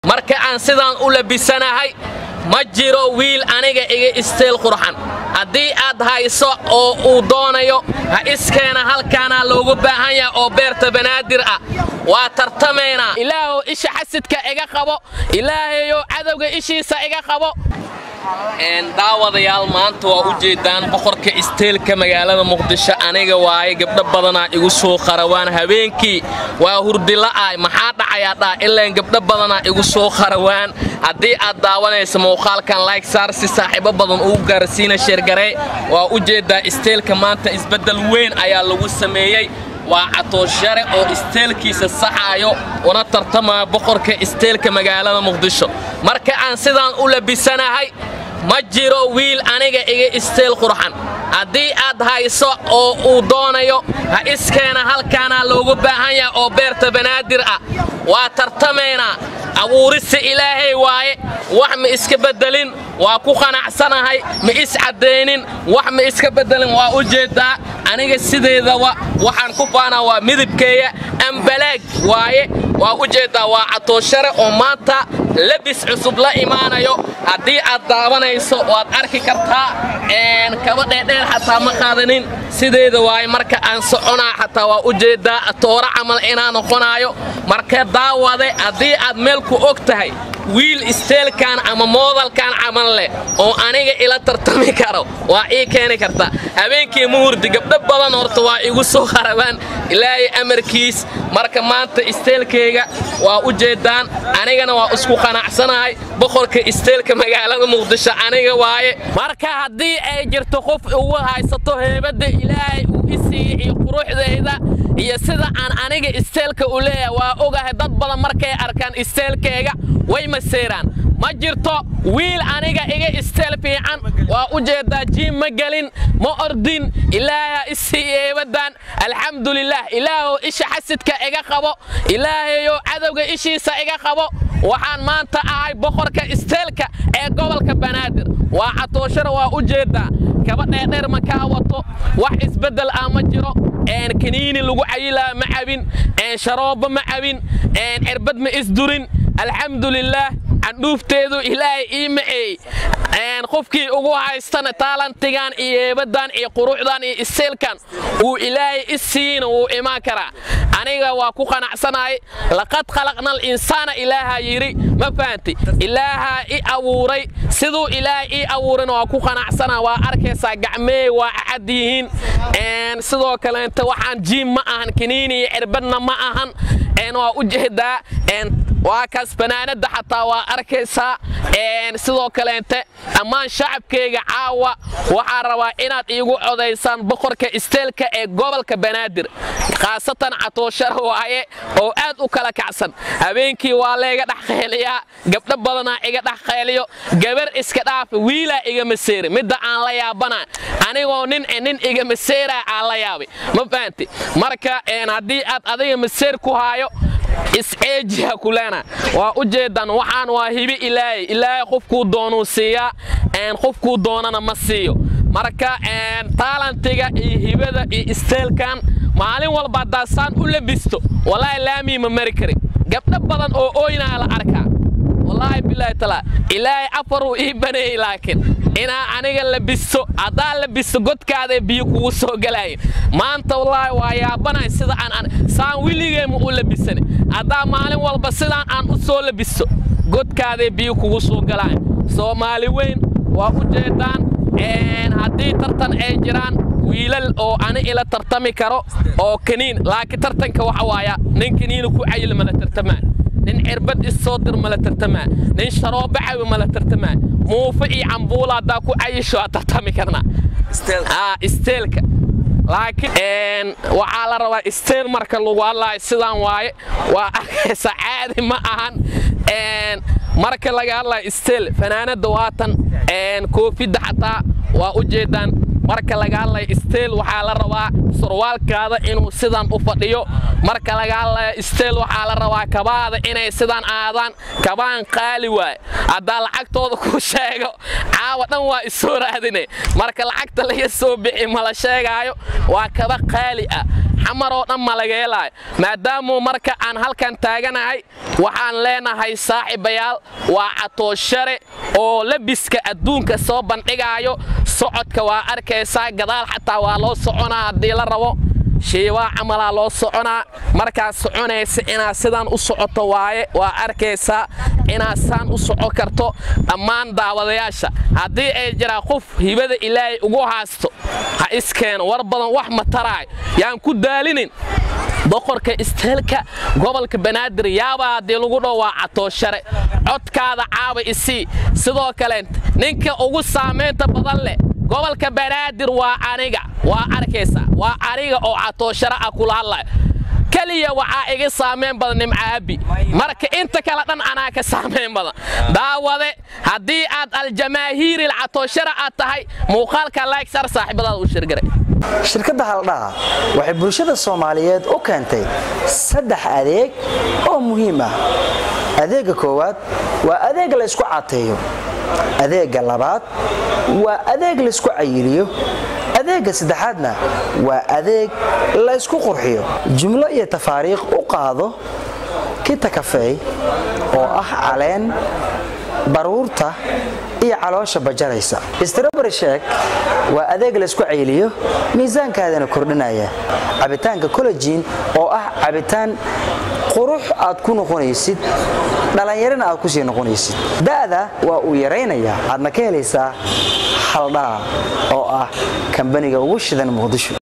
marka aan sidaan u labisanahay ma jiro wiil aniga iga isteel qurxan haddii aad hayso oo uu doonayo ha iskeena halkaanaa loogu baahan yaha oo beerta banaadir ah waa tartamaynaa ilaahow isha xasidka iga qabo ilaahayow cadowga ishiisa iga qabo daawadayaal maanta waa u jeedaan boqorka isteelka magaalada muqdisho aniga waaye gabdho badanaa igu soo qarawaan habeenkii waa hurdila'ah maxaa dhacayaa dhaa ilaan gabdho badanaa igu soo qarawaan haddii aad daawanaysa muuqaalkan layg saar si saaxiibo badan ugu gaarsiina sheergaree waa u jeeddaa isteelka maanta isbeddel weyn ayaa lagu sameeyey waa catooshare oo isteelkiisa saxaayo una tartamaya boqorka isteelka magaalada muqdisho marka aan sidaan u labisanahay ma jiro wiil aniga iga isteel qurxan haddii aad hayso oo uu doonayo ha iskeena halkaanaa loogu baahan yaha oo beerta banaadir ah waa tartamaynaa abuurista ilaahay waaye wax ma iska beddelin waa ku qanacsanahay ma iscaddaynin wax ma iska beddelin waa u jeeddaa aniga sideedaba waxaan ku faanaa waa midabkeeya ambalaag waaye waa u jeeddaa waa catooshare oo maanta labis cusub la imaanayo haddii aad daawanayso waad arki kartaa kaba dheerdheer xataa ma qaadanin sideeda waaye marka aan soconaa xataa waa u jeeddaa tooro camal inaa noqonaayo marka daawade haddii aad meel ku og tahay wiil isteelkan ama moodalkan camal leh oo aniga ila tartami karo waa ii keeni karta habeenkii muhurdi gabdho badan horta waa igu soo qarabaan ilaahay amarkiis marka maanta isteelkayga waa u jeeddaan anigana waa isku qanacsanahay boqorka isteelka magaalada muqdisho aniga waaye marka haddii ay jirto qof ugu haysato heebadda ilaahay uu i siiyey iyo quruxdayda iyo sida aan aniga isteelka u leeyahay waa ogahay dad badan markay arkaan isteelkayga way maseeraan ma jirto wiil aniga iga isteel fiican waa u jeeddaa jiim ma gelin ma ordin ilaaha isii eebaddan alxamdulilaah ilaahow isha xasidka iga qabo ilaahayow cadowga ishiisa iga qabo waxaan maanta ahay boqorka isteelka ee gobolka banaadir waa catooshara waa u jeeddaa kaba dheerdheer ma kaa wato wax isbeddel ah ma jiro kaniini lagu cayilaa ma cabin sharoobo ma cabin cirbad ma isdurin alxamdulilaah candhuufteedu ilaahay ii maceey qofkii ugu haystana taalantigan iyo heebaddan iyo quruxdan iyo iseelkan uu ilaahay i siina wuu imaan karaa aniga waa ku qanacsanahay laqad khalaqna alinsaana ilaaha yidhi ma fahanti ilaahaa i abuuray siduu ilaahay ii abuurayna waa ku qanacsana waa arkaysaa gacmeey waa cad yihiin sidoo kaleente waxaan jiim ma ahan kaniini iyo cirbadna ma ahan waa u jeedaa waa kaas banaanada xataa waa arkaysaa sidoo kaleente dhammaan shacabkayga caawa waxaa rabaa inaad iigu codaysaan boqorka isteelka ee gobolka banaadir khaasatan catooshara waaye oo aad u kala kacsan habeenkii waa layga dhex qeeliyaa gabdho badanaa iga dhex qeeliyo gabar iska dhaafa wiilaa iga maseera midda aan la yaabana anigoo nin nin iga maseeraa aan la yaabay ma fahanti marka haddii aad adiga maseer ku haayo isceejiha kuleena waa u jeedan waxaan waa hibi ilaahay ilaahay qofkuu doonuu siiyaa qofkuu doonana ma siiyo marka taalantiga iyo hibada iyo isteelkan maalin walba haddaa saan u labisto wallaahi laamii ma mari karin gabdho badan oo ooynaa la arkaa wallaahi bilaahi talaa ilaahay afaruu ii baneeyey laakiin inaa aniga labisto haddaa labisto godkaadae biyo kugu soo galaayin maanta wallaahi waa yaabanay sida aan saan wiligeema u labisane haddaa maalin walba sidaan aan u soo labisto godkaadae biyo kugu soo galaayin soomaali weyn waa u jeedaan haddii tartan ay jiraan wiilal oo ani ila tartami karo oo kaniin laakiin tartanka waxa waaya nin kaniina ku cayil mala tartamaa nin cirbad issoo dir mala tartamaa nin sharoobo cawi mala tartamaa muufe iyo cambuula haddaa ku cayisho waa tartami karnaa isteelka laakiin waxaa la rabaa isteel marka lagu hadlaayo sidaan waaye waa arkaysa caadi ma ahan marka laga hadlayo isteel fanaanada waatan koofidda xataa waa u jeedaan marka laga hadlayo isteel waxaa la rabaa surwaalkaada inuu sidan u fadhiyo marka laga hadlayo isteel waxaa la rabaa kabaada inay sidan aadaan kabaan qaali waaye haddaa lacagtooda ku sheego caawa dhan waa isoo raadine marka lacagta laga soo bixi mala sheegaayo waa kaba qaali ah xamaroo dhan malageelaayo maadaamuu marka aan halkan taaganahay waxaan leenahay saaxiibayaal waa catooshare oo labiska adduunka soo bandhigaayo socodka waa arkaysaa gadaal xataa waa loo soconaa haddii la rabo shiibaa camalaa loo soconaa markaad soconaysa inaad sidaan u socoto waaye waa arkaysaa inaad saan u soco karto dhammaan daawadayaasha haddii ay jiraa qof hibada ilaahay ugu haasto ha iskeeno war badan wax ma taraayo yaan ku daalinin boqorka isteelka gobolka banaadir yaabaa haddii lagu dhow waa catooshare codkaada caaba isii sidoo kale ninka ugu saamaynta badan leh gobolka banaadir waa aniga waa arkaysa waa aniga oo catooshare ah kula hadlaya keliya waxaa iga saamayn badan nimcaabi marka inta kale dhan anaa ka saamayn badan daawade haddii aad aljamaahiiril catooshare aad tahay muuqaalka laagsar saaxiibadaada u shirgaray shirkadda haldhaha waxay bulshada soomaaliyeed u keentay saddex adeeg oo muhiim ah adeegga koowaad waa adeeg laysku cateeyo adeegga labaad waa adeeg laysku cayiliyo adeegga saddexaadna waa adeeg laysku qurxiyo jumlo iyo tafaariikh u qaado kita kafeey oo ah caleen baruurta iyo caloosha bajaraysa strobary sheek waa adeeg laysku cayliyo miisaankaadana kordhinaya cabitaanka collejiin oo ah cabitaan qurux aad ku noqonaysid dhallinyarana aad ku sii noqonaysid da'da waa uu yaraynayaa aadna ka helaysaa haldhaa oo ah kambaniga ugu shidan muqdisho